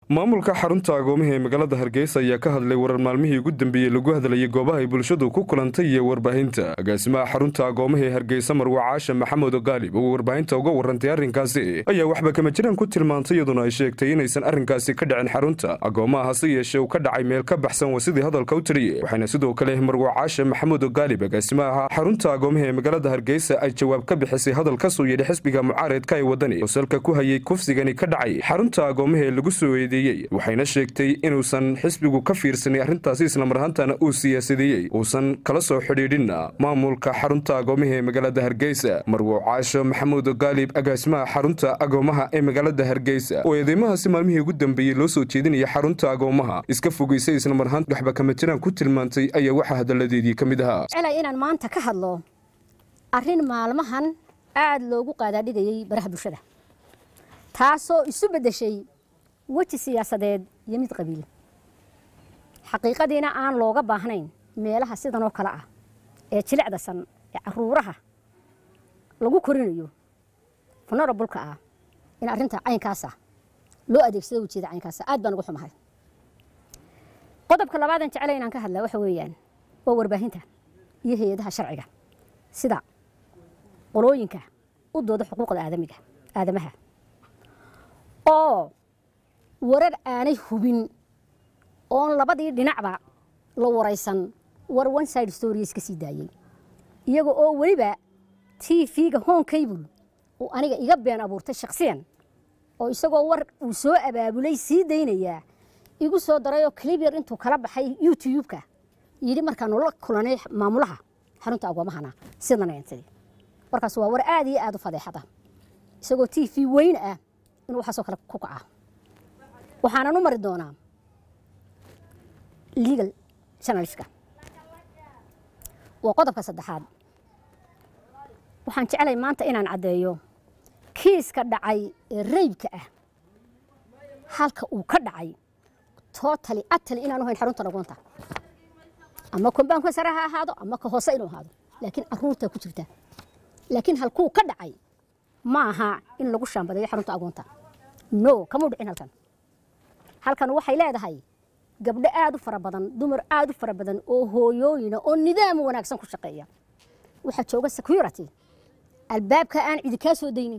maamulka xarunta agoomaha ee magaalada hargeysa ayaa ka hadlay warar maalmihii ugu dambeeyey lagu hadlayay goobaha ay bulshadu ku kulantay iyo warbaahinta agaasimaha xarunta agoomaha ee hargeysa marwa caasha maxamed gaalib oo warbaahinta uga warantay arrinkaasi ayaa waxba kama jiraan ku tilmaantay iyaduna ay sheegtay inaysan arrinkaasi ka dhicin xarunta agoomaha hase yeeshee uu ka dhacay meel ka baxsan waa sidii hadalka u tiriye waxaana sidoo kale marwa caasha maxamed gaalib agaasimaha xarunta agoomaha ee magaalada hargeysa ay jawaab ka bixisay hadal ka soo yidhi xisbiga mucaaridka ee wadani oo salka ku hayay kufsigani ka dhacay xarunta agoomaha ee lagu soo eedeeyey waxayna sheegtay inuusan xisbigu ka fiirsanay arrintaasi islamar ahaantana uu siyaasadeeyey uusan kala soo xidhiidhinna maamulka xarunta agoomaha ee magaalada hargeysa marwo caasho maxamuud gaalib agaasimaha xarunta agoomaha ee magaalada hargeysa oo eedeymahaasi maalmihii ugu dambeeyey loo soo jeedinaya xarunta agoomaha iska fogeysay islamar ahaanta waxba kama jiraan ku tilmaantay ayaa waxaa hadalladeedii ka mid ahaa celay inaan maanta ka hadlo arrin maalmahan aada loogu qaadaadhigayay baraha bulshada taasoo isu beddeshay weji siyaasadeed iyo mid qabiil xaqiiqadiina aan looga baahnayn meelaha sidan oo kale ah ee jilicdasan ee caruuraha lagu korinayo funerabulka ah in arrinta caynkaasa loo adeegsado ujeeda caynkaasa aad baan uga xumahay qodobka labaadan jeclay inaan ka hadlaa waxa weeyaan waa warbaahinta iyo hay-adaha sharciga sida qolooyinka u dooda xuquuqda aadamiga aadamaha oo warar aanay hubin oon labadii dhinacba la waraysan war one side stories ka sii daayey iyaga oo weliba t v-ga home cable uu aniga iga been abuurtay shakhsiyan oo isagoo war uu soo abaabulay sii daynayaa igu soo darayoo clibyar intuu kala baxay youtube-ka yidhi markaanu la kulanay maamulaha xarunta agoomahana sidan eentay warkaas waa war aad iyo aad u fadeexada isagoo t v weyn ah inuu waxaasoo kale ku kacaa waxaanan u mari doonaa legal journalistka waa qodobka saddexaad waxaan jeclay maanta inaan caddeeyo kiiska dhacay ee raybka ah halka uu ka dhacay tootali atali inaanu hayn xarunta dhagoonta ama kombaanka sare ha ahaado ama ka hoose inuu ahaado laakiin aruurtaa ku jirta laakiin halkuu ka dhacay ma aha in lagu shaambadayo xarunta agoonta no kamau dhicin halkan halkan waxay leedahay gabdho aad u fara badan dumar aad u fara badan oo hooyooyina oo nidaam wanaagsan ku shaqeeya waxaa jooga security albaabka aan cidi kaa soo daynin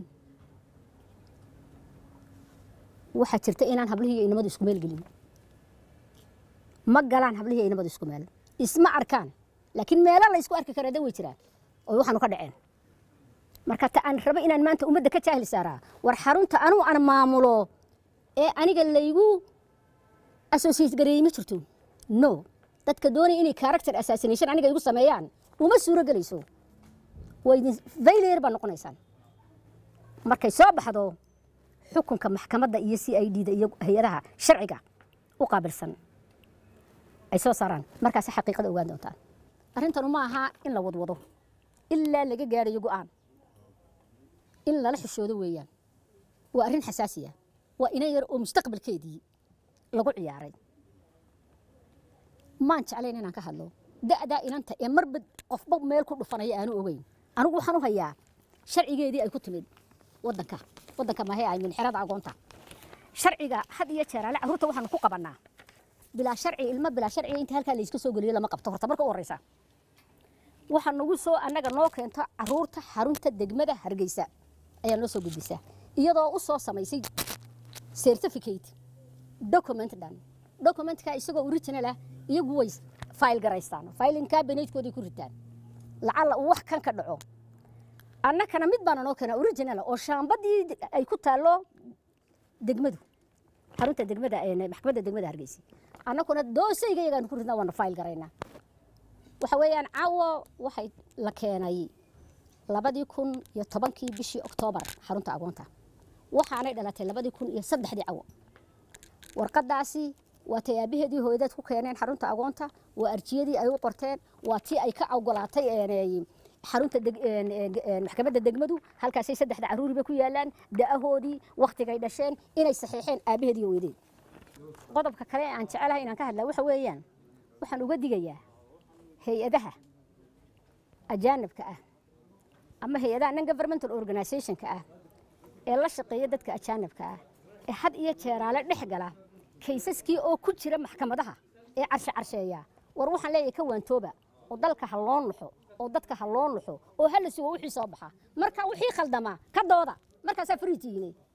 waxaa jirta inaan hablihii iyo inamadu isku meel gelin ma galaan hablihii iyo inamadu isku meel isma arkaan laakiin meelo la isku arki karaa da way jiraan oo waxaanu ka dhaceen marka ta aan rabo inaan maanta ummadda ka jaahil saaraa war xarunta anuu aan maamulo ee aniga laygu associate gareeyey ma jirto no dadka doonaya inay character assassination aniga igu sameeyaan uma suuro gelayso waydin failure baa noqonaysaan markay soo baxdo xukunka maxkamadda iyo c i d da iyo hay-adaha sharciga u qaabilsan ay soo saaraan markaasi xaqiiqada ogaan doontaan arrintanu ma aha in la wadwado ilaa laga gaadhayo go'aan in lala xishoodo weeyaan waa arrin xasaasiya waa ina yar oo mustaqbalkeedii lagu ciyaaray maan jeclayn inaan ka hadlo da'daa inanta ee marba qofba meel ku dhufanaya aanu ogeyn anigu waxaan u hayaa sharcigeedii ay ku timid wadanka wadanka mahe ay minxirada agoonta sharciga had iyo jeer ale carruurta waxaanu ku qabannaa bilaa sharci ilmo bilaa sharciga inta halkaa layska soo geliyo lama qabto horta marka u horreysa waxaa nagu soo annaga noo keento carruurta xarunta degmada hargeysa ayaa noo soo gudbisaa iyadoo u soo samaysay certificate document dhan documentka isagoo original ah iyagu way file garaystaan filing cabinetkoodii ku ritaan lacalla uu wax kan ka dhaco annakana mid baana noo keena original oo shaambadii ay ku taallo degmadu xarunta degmada maxkamadda degmada hargeysa annakuna doosayga iyagaan ku ridnaa waana file garaynaa waxa weeyaan caawo waxay la keenay labadii kun iyo tobankii bishii oktoobar xarunta agoonta waxaanay dhalatay labadii kun iyo saddexdii cawo warqadaasi waa tay aabaheedii hooyadeed ku keeneen xarunta agoonta waa arjiyadii ay u qorteen waa tii ay ka ogolaatay xarunta maxkamadda degmadu halkaasay saddexda caruuriba ku yaalaan da'ahoodii wakhtigay dhasheen inay saxiixeen aabaheed iyo hooyadeed qodobka kale aan jecelahay inaan ka hadlaa waxa weeyaan waxaan uga digayaa hay-adaha ajaanibka ah ama hay-adaha non governmental organizationka ah ee la shaqeeya dadka ajaanibka ah ee had iyo jeeraale dhex gala kaysaskii oo ku jira maxkamadaha ee carshe carsheeya war waxaan leeyahay ka waantooba oo dalka ha loo nuxo oo dadka ha loo nuxo oo hala sugo wixii soo baxa marka wixii khaldamaa ka dooda markaasaa fariitihiine